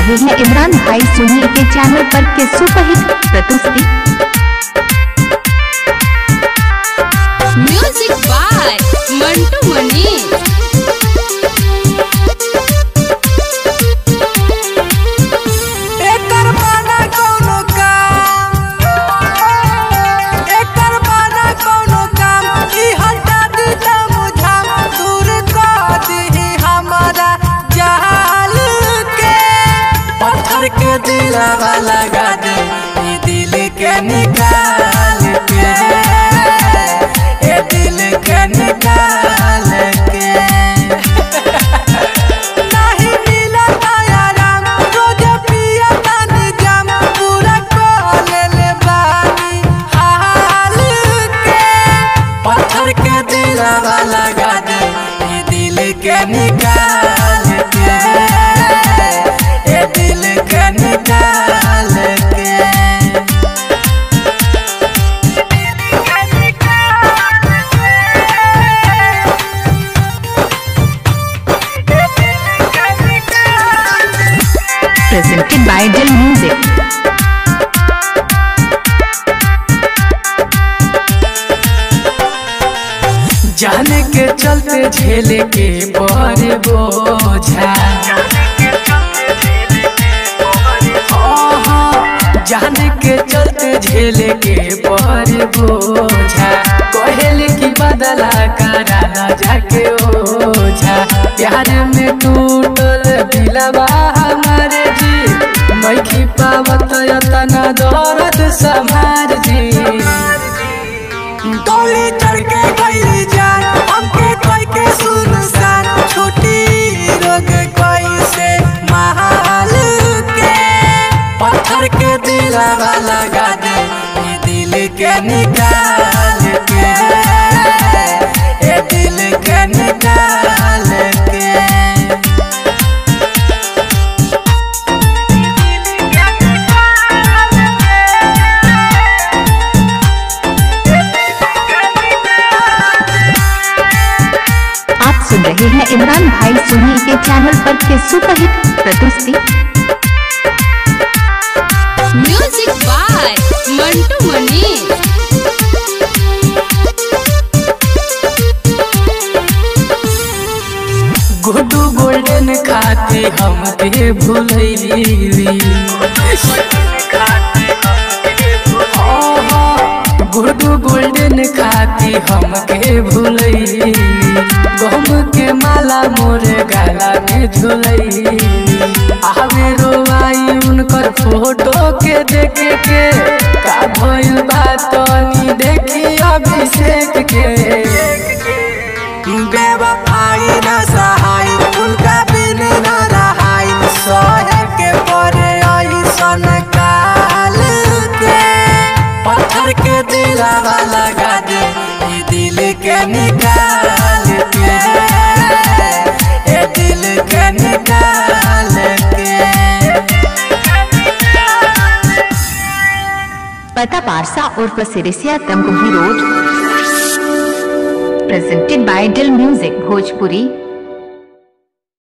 रहे हैं इमरान भाई सोनी के चैनल पर के सुपरहिट प्रस्तुति म्यूजिक बाय मंटू मनी एकर माना कौनो काम एकर माना कौनो काम ई हटा दी मुझाम दूर कर दी हमारा जाल के पत्थर के दिलवा लगा दे ई दिल के निकाल के ए दिल के निकाल के नाही मिला आराम रोज पिया तानी जाम पूरा कोले ले बानी हाल के पत्थर के दिलवा लगा दे ये दिल के निकाल के ये दिल के निकाल के presented by Dil Music. जाने के चलते झेले के बड़े बोझा हाँ, हाँ, जाने के चलते झेले के बड़े बोझा कहले की बदला करा न जाके ओझा प्यार में टूटल दिलवा हमारे जी मैखी पावत यतना दर्द समार जी डोली चढ़ के गई जान हमके कोई के सुनसान छोटी रोग कोई से महाल के पत्थर के दिलवा लगा दे ये दिल के निकाल के ये दिल के निकाल के आप सुन रहे हैं इमरान भाई सोनी के चैनल पर के सुपरहिट प्रस्तुति music by Mantu Mani Guddu golden खाते हमके भूलैली गुड्डू गोल्डन खाती हमके भूलैली गम के माला मोरे गाला में झुलैली आवे रोवाई उनकर फोटो के देख के का भइल बात तनी देखी अभिषेक के बेवफाई न सहाय उनका बिन न रहाय सहे के परे ऐसन काल के पत्थर के दिलवा लगा दे ये दिल के निकाल के ये दिल के निकाल के पता पारसा और Sirisiya Tamkuhi road presented by Dil Music Bhojpuri